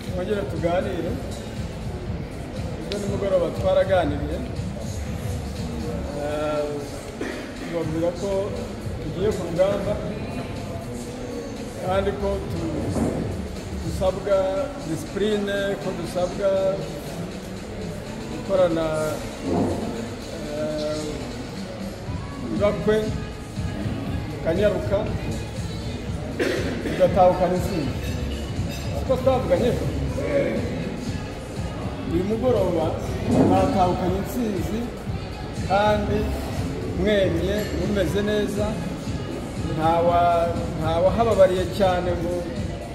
twongere tuganire ubwo nimugoroba twaraganiriye eh, tubabwira ko tugiye ku rugamba kandi ko tu- dusabwa disipurine ko dusabwa gukorana eh, ibakwe tukanyaruka tugatahukana intsinzi kuko twavuganye ejo uyu mugoroba mwatahukanye intsinzi kandi mwenye mumeze neza ntawa- ntawahababariye cyane ngo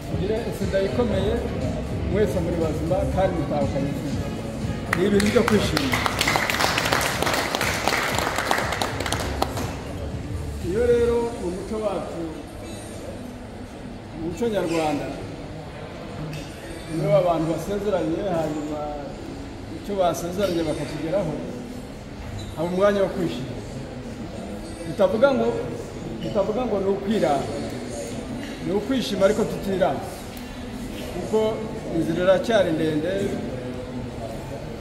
tugire insida ikomeye mwese muri bazima kandi mutahukanye intsinzi ni ibintu byo kwishimira iyo rero mu muco wacu mu muco nyarwanda iyo abantu basezeranye hanyuma icyo basezeranye bakakigeraho haba umwanya wo kwishima bitavuga ngo bitavuga ngo ni ukwirara ni ukwishima ariko tutiranga kuko inzira iracyari ndende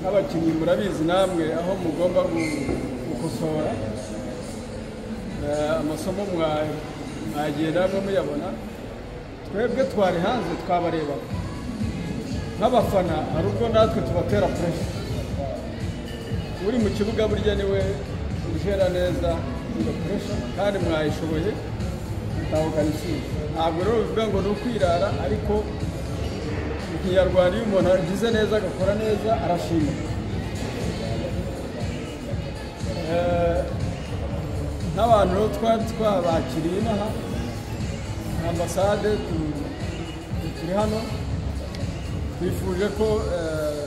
nk'abakinnyi murabizi namwe aho mugomba gu- gukosora Eh, amasomo mwa- mwagenda mwe muyabona twebwe twari hanze twabarebaga nk'abafana hari ubwo natwe tubatera puresi uri mu kibuga burya niwe ujera neza iyo puresha kandi mwayishoboye mutahukana intsinzi ntabwo rero bivuga ngo ni ukwirara ariko mu kinyarwanda iyo umuntu agize neza agakora neza arashima nk'abantu rero twari twabakiriye inaha ambasade tu- tu- turi hano twifuje ko eh,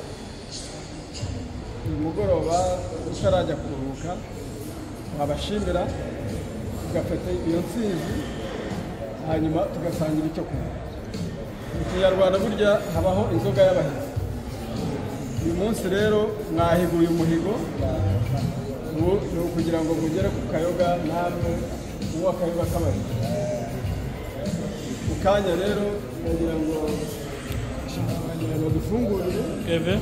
uyu mugoroba utarajya kuruhuka wabashimira tugafata iyo ntsinzi hanyuma tugasangira icyo kunywa mu kinyarwanda burya habaho inzoga y'abahizi uyu munsi rero mwahiguye umuhigo ubu ni ukugira ngo mugere ku kayoga namwe uwo akayoga k'abahizi mu kanya rero ndagira ngo ndagira ngo dufungurire Kevin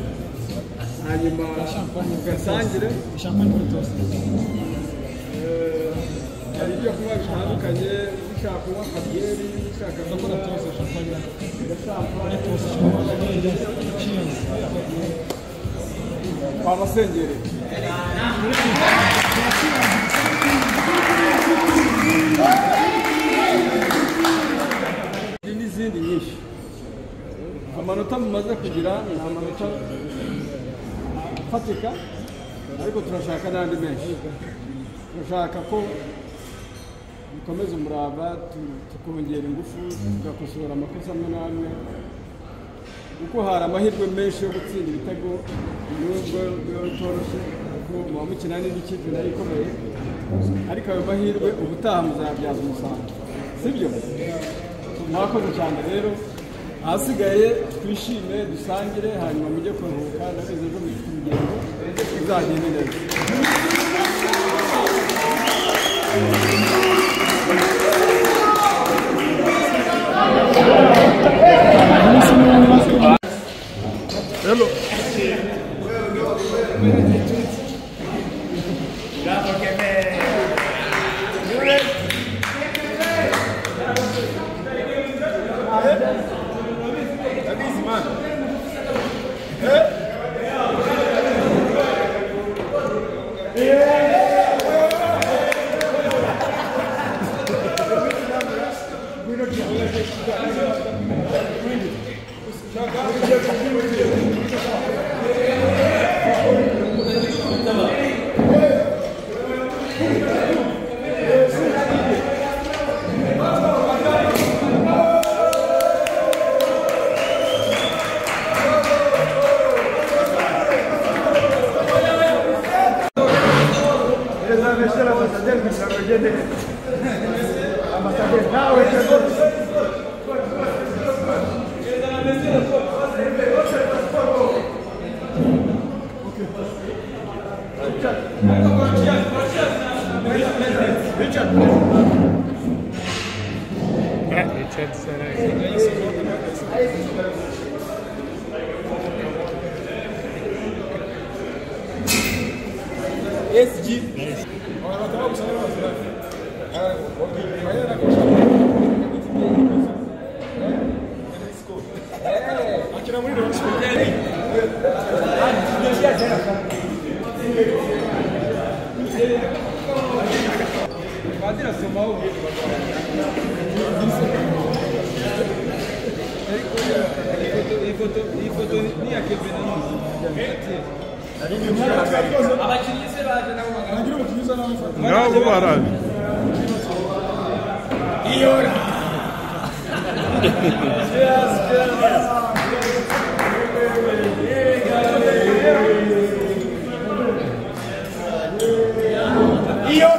hanyuma ugasangire Eh, hari ibyo kunywa bitandukanye ushaka kunywa kabyeri ushaka kunywa wabasengereye Hari n'izindi nyinshi amanota mumaze kugira ni amanota afatika ariko turashaka n'andi menshi turashaka ko dukomeza umurava tu- tukongera ingufu tugakosora amakosa amwe n'amwe kuko hari amahirwe menshi yo gutsinda ibitego nubwo biba bitoroshye kuko muba mukina n'indi kipe nayo ikomeye ariko ayo mahirwe ubutaha muzayabyaza umusaruro sibyo mwakoze cyane rero ahasigaye twishime dusangire hanyuma mujye kuruhuka ndabizi ejo mufite urugendo bizagende neza cyadusaraye SG ngabo barabi Iyo